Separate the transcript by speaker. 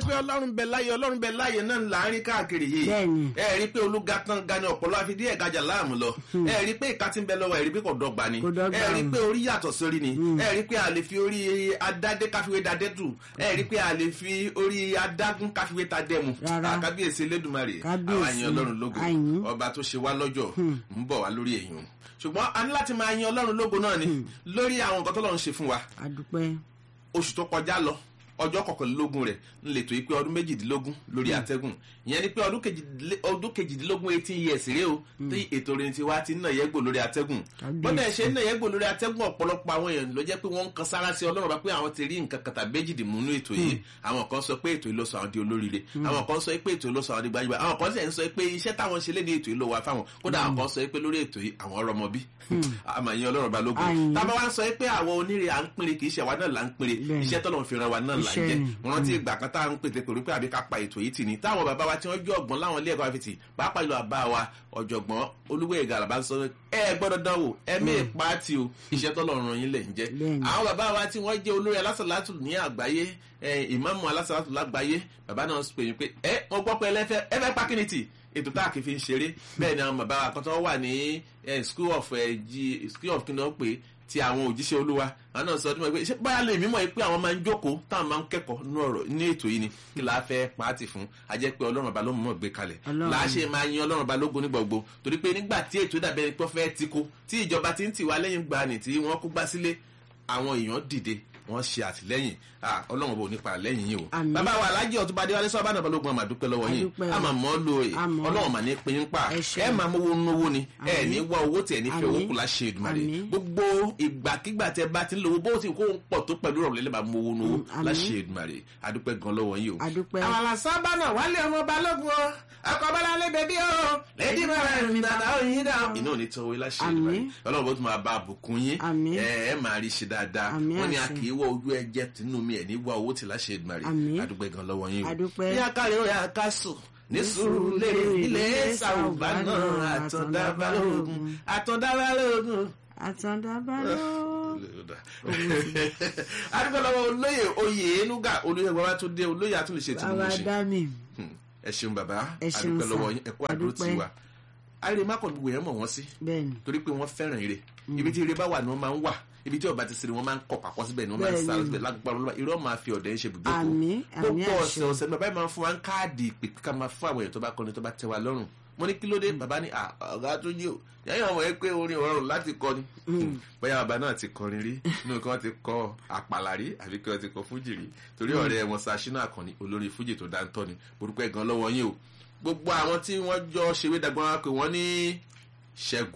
Speaker 1: pé ọlọ́run bẹ láyé ọlọ́run bẹ láyé náà là ń rí káàkiri yìí
Speaker 2: Bẹ́ẹ̀ni.
Speaker 1: ẹ rí i pé olúga tán ga ni ọ̀pọ̀lọ́ àfi díẹ̀ gajà láàmú lọ ẹ rí i pé ìka tí ń bẹ lọ́wọ́ ẹ rí i pé kò dọ́gba ni
Speaker 2: Kò dọ́gba.
Speaker 1: ẹ rí i pé orí yàtọ̀ sórí ni ẹ rí i pé a lè fi orí adádé káfíwé dadé tù ẹ rí i pé a lè fi orí adágún káfíwé ta dẹ́mu
Speaker 2: Rárá.
Speaker 1: kábíyèsí elédùnmarè
Speaker 2: Kábíyèsí.
Speaker 1: àwọn àyàn ọlọ́run lógo
Speaker 2: Àyìn.
Speaker 1: ọba tó ṣe wá lọ́jọ́ ń bọ̀ wá lórí èèyàn ṣùgbọ́n a ní láti máa yan ọlọ́run lógo náà ni lórí àwọn nǹkan tọ́lọ́run ṣe fún wa
Speaker 2: àdúpẹ́
Speaker 1: oṣù tó kọjá lọ ọjọ́ kọkànlélógún rẹ̀ ń lè tó yí pé ọdún méjìdínlógún lórí àtẹ́gùn ìyẹn ni pé ọdún kejìdínlé- ọdún kejìdínlógún eighteen years rèé o tí ètò orin tiwa ti ń nà yẹ́gbò lórí àtẹ́gùn
Speaker 2: Kábíyèsí.
Speaker 1: bọ́dà ẹ̀ ṣe ń nà yẹ́gbò lórí àtẹ́gùn ọ̀pọ̀lọpọ̀ àwọn èèyàn ló jẹ́ pé wọ́n ń kan sára sí ọlọ́run bá pé àwọn ti rí nǹkan kàtà méjìdì mú nínú ètò yìí àwọn kan sọ pé ètò yìí ló sọ àwọn di olóríire àwọn kan sọ pé ètò yìí ló sọ àwọn di gbajúgbajà àwọn kan sì ń sọ pé iṣẹ́ táwọn ṣe léde ètò yìí ló wà fáwọn kódà àwọn kan sọ pé lórí ètò yìí àwọn ọrọmọ bí àmọ́ ìyẹn ọlọ́run bá lógun
Speaker 2: Àyìn.
Speaker 1: tábà wá sọ pé àwọn onírè à ń pinre kì í ṣe àwa náà là ń pinre
Speaker 2: Bẹ́ẹ̀ni.
Speaker 1: iṣẹ́ tọ́lọ̀ fi ran wa náà là ń
Speaker 2: Iṣẹ́
Speaker 1: jẹ́
Speaker 2: ni.
Speaker 1: wọn rántí ìgbà kan tá à ń pètè pẹ̀lú pé àbí ká pa ètò yìí tì ní táwọn bàbá wa tí wọ́n jẹ́ ọ̀gbọ́n láwọn ilé ẹ̀kọ́ àfitì pàápàá ìlú àbá wa ọ̀jọ̀gbọ́n olúwẹ̀ ìgàlà bá ń sọ ẹ gbọ́dọ̀ dánwò ẹ mẹ́ẹ̀ pàtì o iṣẹ́ tọ́lọ̀ ran yín lẹ̀ ń jẹ́
Speaker 2: Bẹ́ẹ̀ni.
Speaker 1: àwọn bàbá wa tí wọ́n jẹ́ olórí alásàlátù ní àgbáyé ẹ, ìmáàmù alásàlátù lágbàáyé bàbá náà pè yín pé ẹ wọ́n gbọ́ pé ẹlẹ́fẹ́ ẹ fẹ́ pákínìtì ètò tá a kì í fi ń ṣeré bẹ́ẹ̀ ni àwọn bàbá wa kan tó wà ní ẹ, school of ẹ, G- school of kí ni wọ́n pè é ti àwọn òjíṣẹ́ olúwa àwọn náà sọ ọdún mọ́ pé ṣé báyà lè mímọ́ pé àwọn máa ń jókòó táwọn máa ń kẹ́kọ̀ọ́ nínú ọ̀rọ̀ ní ètò yìí ni kí la fẹ́ pàtì fún a jẹ́ pé ọlọ́run ọba ló mọ̀ gbé kalẹ̀
Speaker 2: Ọlọ́run.
Speaker 1: làá ṣe máa yan ọlọ́run ọba lógo ní gbogbo torí pé nígbà tí ètò ìdàbẹ̀ ẹni pé fẹ́ ti kó tí ìjọba ti ń tì wá lẹ́yìn gbani tí wọ́n kó gbá sílé àwọn èèyàn dìde wọ́n ṣe àtìlẹ́yìn Ah, ọlọ́run ọba ò ní pa lẹ́yìn yìí o
Speaker 2: Àmín.
Speaker 1: bàbá wa alájẹ ọtún bá déwálé sọ́ọ́ bá nàbà lógun àmà dúpẹ́ lọ́wọ́ yín
Speaker 2: Adúpẹ́ o.
Speaker 1: a máa mọ́ lo ẹ̀
Speaker 2: Àmọ́.
Speaker 1: ọlọ́run mà ní pín in pa
Speaker 2: Ẹ ṣé.
Speaker 1: ẹ máa mówó nówó ni ẹ
Speaker 2: Àmín.
Speaker 1: ní wá owó tẹ̀ ní fẹ́ owó
Speaker 2: Àmín.
Speaker 1: kù láṣẹ Èdùmàrè
Speaker 2: Àmín.
Speaker 1: gbogbo ìgbàkigbà tẹ bá ti ń lówó bó ti kó ń pọ̀ tó pẹ̀lú ọ̀rọ̀ lẹ́lẹ́ bá mú owó nówó
Speaker 2: Mm, àmín.
Speaker 1: láṣẹ Èdùmàrè adúpẹ́ gan lọ́wọ́ yín o.
Speaker 2: Adúpẹ́.
Speaker 1: àwọn àlàsábà náà wálé ọmọ balógun o ọkọ̀ bọ́lá lé bẹ̀bí o lẹ́dí bàbá mi dàda òyìn dà. iná ò ní tọ́wé láṣẹ Èdùmàrè
Speaker 2: Àmín.
Speaker 1: ọlọ́run bó tún máa bá àbùkún yín
Speaker 2: Àmín.
Speaker 1: ẹ ẹ máa rí ṣe dáadáa
Speaker 2: Àmín
Speaker 1: wọ́n ní a
Speaker 2: àṣẹ.
Speaker 1: kì í wọ ojú ẹjẹ tìǹú mi ẹ̀ ní wá owó tì láṣẹ Èdùmàrè
Speaker 2: Àmín.
Speaker 1: adúpẹ́ gan lọ́wọ́ yín o.
Speaker 2: Adúpẹ́.
Speaker 1: ní akáre ó yà ká sùn ní sùúrù lérè ilé sàrùbá náà àtọ̀dá balógun àtọ̀dá balógun
Speaker 2: àtàndàbà ló.
Speaker 1: adúgbò lọ́wọ́ olóyè oyè enuga olóyè bàbá tó dé olóyè àtúnlẹ̀ṣẹ̀ tí mo
Speaker 2: bàbá
Speaker 1: ṣe
Speaker 2: dá mi.
Speaker 1: ẹ ṣeun bàbá
Speaker 2: Ẹ ṣeun
Speaker 1: adúgbò
Speaker 2: sà.
Speaker 1: lọ́wọ́ yín ẹ̀kọ́ àdúró
Speaker 2: Adúpẹ́.
Speaker 1: tiwa àìrè má kàn gbogbo yẹn mọ̀ wọ́n sí
Speaker 2: bẹ́ẹ̀ni
Speaker 1: torí pé wọ́n fẹ́ràn ire ibi tí ire bá wà ni wọ́n máa ń wà ibi tí ọba ti sèrè wọ́n máa ń kọ̀ pàkọ́ síbẹ̀ ni wọ́n máa ń sá
Speaker 2: Bẹ́ẹ̀ni.
Speaker 1: síbẹ̀ lágbára olúwa irọ́ máa fi ọ̀dẹ̀ ń ṣe ibùjókòó
Speaker 2: Àmín, àmín
Speaker 1: gbogbo
Speaker 2: àṣẹ.
Speaker 1: ọ̀sẹ̀ ọ̀sẹ̀ ni bàbá yìí máa ń fún wa ń káàdì ìpè ká máa fún àwọn èèyàn tó bá kọrin tó bá tẹ́ wa lọ́rùn mo ní kí ló dé bàbá ní "Ah, ọ̀gá tó jí o yẹ́n ọmọ yẹn pé orin ọ̀rọ̀ láti kọ ni bóyá bàbá náà ti kọrin rí inú kí wọ́n ti kọ àpàlà rí àbí kí wọ́n ti kọ fújì rí torí ọ̀rẹ́ wọn Ṣàṣínà Àkànní olórí fújì tó dáńtọ́ ni orúkọ ẹ̀gàn lọ́wọ́ yín o gbogbo àwọn tí wọ́n jọ ṣèwé dàgbọ́n wa pé wọ́n ní Ṣẹ́gun